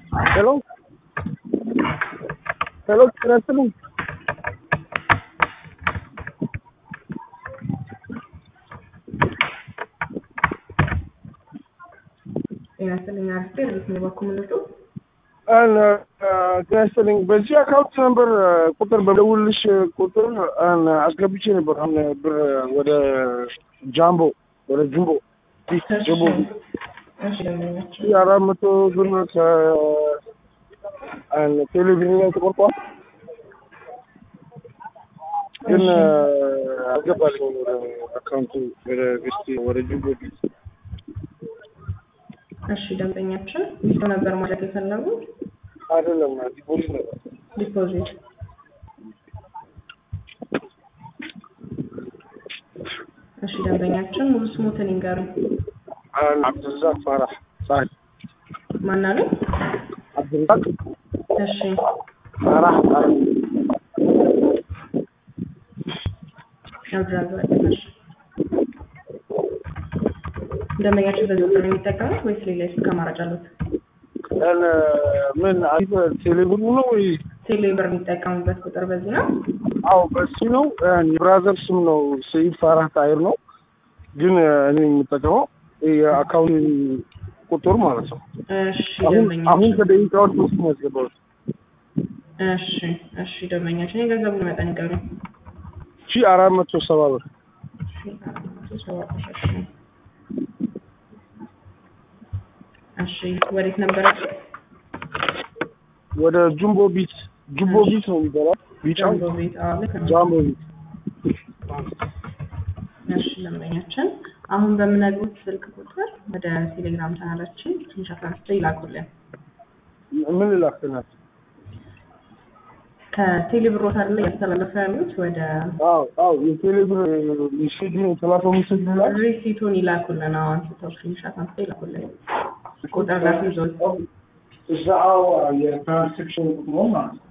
ሄሎ ሄሎ ጤና ይስጥልኝ። ጤና ይስጥልኝ አርፌ ርት ነው በኩምነቱ አን ጤና ይስጥልኝ። በዚህ አካውንት ነበር ቁጥር በደውልሽ ቁጥር አን አስገብቼ ነበር። አሁን ብር ወደ ጃምቦ ወደ ጅምቦ ጅምቦ እሺ ደንበኛችን የአራት መቶ ብር ከቴሌቪዥን ላይ ተቆርጧል፣ ግን አልገባልኝ ወደ አካውንቱ ወደ ቤስቲ ወደ ጅምቦ ቢት እሺ ደንበኛችን ዊዝዶ ነበር ማለት የፈለጉት አይደለም ዲፖዚት ነበር። ዲፖዚት እሺ ደንበኛችን ሙሉ ስሙትን ይንገሩኝ አን አብዱልዛቅ ፋራህ ሳህል ማናሉ አብዱልዛቅ እሺ ፋራህ ሳህል አብራዛቅ እሺ ደንበኛችን በዚህ ቁጥር ነው የሚጠቀሙት ወይስ ሌላ የስልክ አማራጭ አሉት አን ምን አሪፍ ቴሌብሩ ነው ወይ? ቴሌብር የሚጠቀሙበት ቁጥር በዚህ ነው አዎ በሱ ነው። የብራዘር ስም ነው ሰይድ ፋራህ ታይር ነው፣ ግን እኔ የምጠቀመው የአካውንት ቁጥር ማለት ነው። እሺ አሁን አሁን ደንበኛችን ከደቂቃዎች ውስጥ ነው ያስገባሁት። እሺ እሺ ደንበኛችን የገንዘቡን መጠን ይንገሩኝ ሺ አራት መቶ ሰባ ብር እሺ ወዴት ነበረ? ወደ ጁምቦ ቢት ጁምቦ ቢት ነው የሚባለው ቢጫው ጃምቦ ቤት። አዎ ልክ ነው። ጃምቦ ቢት እሺ ደንበኛችን አሁን በምነግሩት ስልክ ቁጥር ወደ ቴሌግራም ቻናላችን ትንሽ አትራንስፈር ይላኩልን። ምን ላክናት? ከቴሌብሮት አይደለ እያስተላለፈ ያሉት ወደ አዎ አዎ የቴሌብር ሚሴጅ ነው የተላከው ሚሴጅ ላይ ሪሲቱን ይላኩልን። አዎ አንስተው ስክሪንሻት አንስተው ይላኩልን። ቁጥር ላፊ ይዞት እዛው የትራንስክሽን ቁጥሩ ማለት ነው።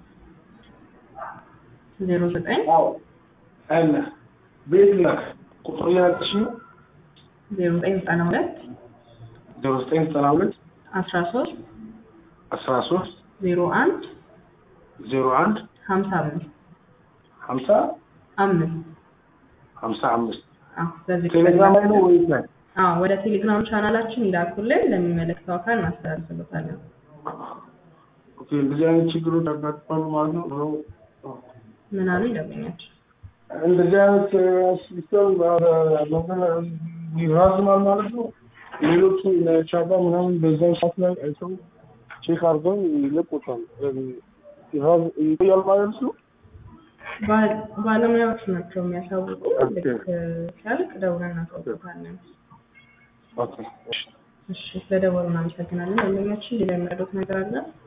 ዜሮ ዘጠኝ አዎ አለ ቤት ላክ ቁጥሩ ያልሽ ዜሮ ዘጠኝ ዘጠና ሁለት ዜሮ ዘጠኝ ዘጠና ሁለት አስራ ሶስት አስራ ሶስት ዜሮ አንድ ዜሮ አንድ ሀምሳ አምስት ሀምሳ አምስት ሀምሳ አምስት አዎ በዚህ ቴሌግራም ላይ ነው ወይስ ላይ? አዎ ወደ ቴሌግራም ቻናላችን ይላኩልን። ለሚመለከተው አካል እናስተላልፍበታለን። ኦኬ እንደዚህ አይነት ችግሮች ያጋጥማሉ ማለት ነው። ብሎ ምን አሉ ይደበኛቸው እንደዚህ አይነት ሲስተም መንገድ ይራዝማል ማለት ነው። ሌሎቹ ቻባ ምናምን በዛው ሰዓት ላይ አይተው ቼክ አድርገው ይለቁታል። ይራዝ- ይቆያል ማለት ነው። ባል- ባለሙያዎች ናቸው የሚያሳውቁ። ኦኬ። ልክ ሲያልቅ ደውለን እናሳውቃለን። ኦኬ እሺ። እሺ ስለደወሉ እናመሰግናለን። ደንበኛችን ሌላ የሚረዱት ነገር አለ?